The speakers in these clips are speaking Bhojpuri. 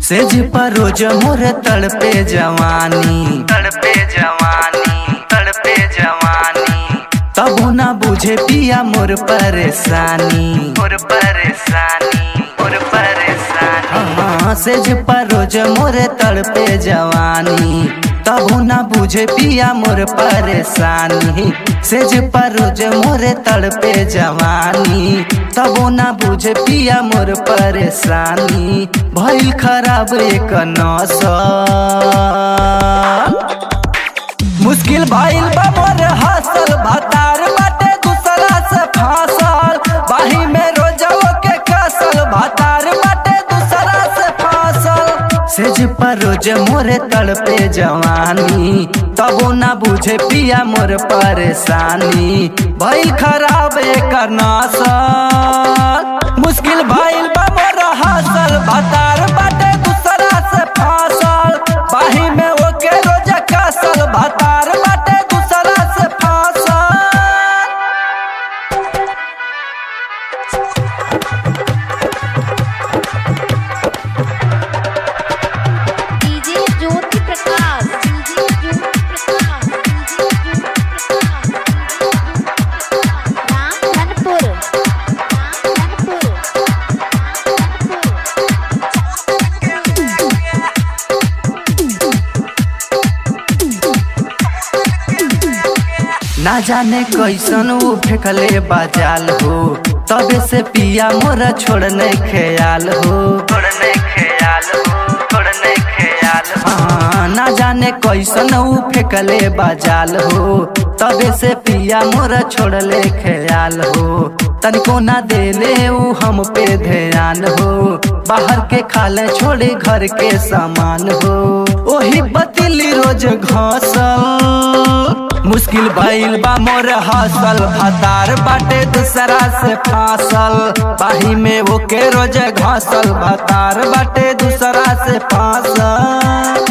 सेज पर रोज मोर तड़पे जवानी तड़पे जवानी तड़पे जवानी तबो ना बुझे पिया मोर परेशानी मोर परेशानी मोर परेशानी हाँ सेज पर रोज मोर तड़पे जवानी तबो ना बुझे पिया मोर परेशानी सेज पर रोज मोर तड़पे जवानी तबो ना बुझे पिया मोर परेशानी भइल खराब एक नौसा मुश्किल भइल बा मोर हासल भतार बाटे दूसरा से फासल बाही में रोजवा के कसल भतार बाटे दूसरा से फासल सेज पर रोज मोरे तड़पे जवानी तबो ना बुझे पिया मोर परेशानी भइल खराब एकर नसल मुश्किल भइल बा मोर हासल भतार बाटे दूसरा से फासल बाही में ओके रोज कसल भतार बाटे दूसरा से फासल DJ Jyoti Prakash DJ Jyoti Prakash DJ Jyoti Prakash Ram Dhanpur Ram Dhanpur ना जाने कैसन ऊ फेंकले बाजाल हो तबे से पिया मोरा छोड़ने ख्याल हो छोड़ने ख्याल हो छोड़ने ख्याल हाँ ना जाने कैसन ऊ फेंकले बाजाल हो तबे से पिया मोरा छोड़ले ख्याल हो तनिको ना देले ऊ हम पे ध्यान हो बाहर के खाले छोड़े घर के सामान हो ओही बतिली रोज घासल मुश्किल भइल बा मोर हासल भतार बाटे दूसरा से फासल बाही में वो के रोज घासल भतार बाटे दूसरा से फासल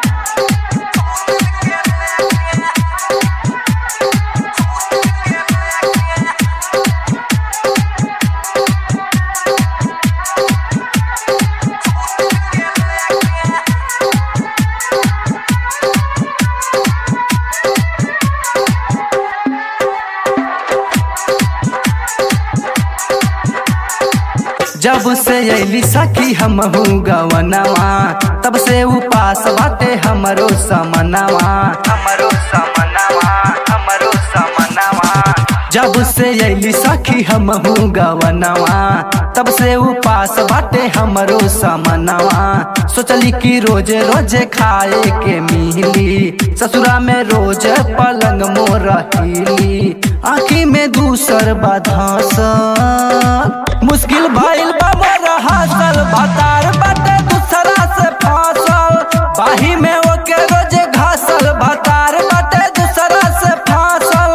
जब से अली सखी हम गवनवा तब से उपास बाटे हमरो समनवा हमरो समनवा हमरो समनवा जब से अली सखी हम गवनवा तब से उपास बाटे हमरो समनवा सोचली कि रोज रोज खाए के मिली ससुरा में रोज पलंग मोर हिली आँखी में दूसर बाधस मुश्किल भइल बा मोर हासल भतार बाटे दूसरा से फासल बाही में ओके रोज घासल भतार बाटे दूसरा से फासल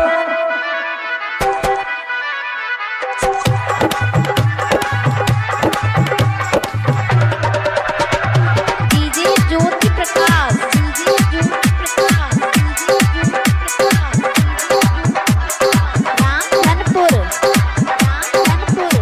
DJ Jyoti Prakash DJ Jyoti Prakash DJ Jyoti Prakash Ram Dhanpur Ram Dhanpur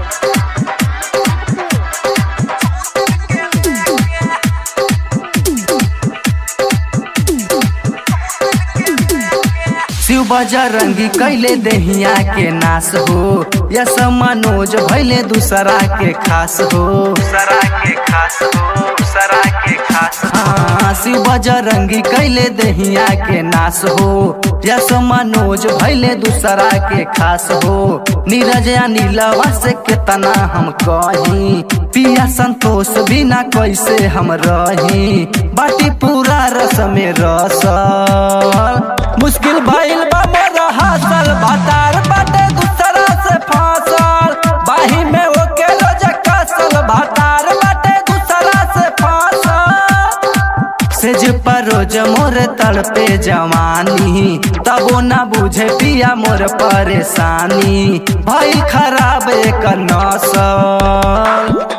Shiv Bajrangi कैले देहिया के नाश हो यस मनोज भैले दूसरा के खास हो दूसरा के खास हो दूसरा के खास हाँ शिव बजरंगी कैले देहिया के नाश हो यस मनोज भैले दूसरा के खास हो नीरज या नीलवा से कितना हम कही पिया संतोष बिना कैसे हम रही बाटी पूरा रस में रसल मुश्किल भइल बा मोर हासल भतार बाटे दूसरा से फासल बाही में ओके रोज कसल भतार बाटे दूसरा से फासल सेज पर रोज मोर तड़पे जवानी तबो ना बुझे पिया मोर परेशानी भइल खराब एक नसल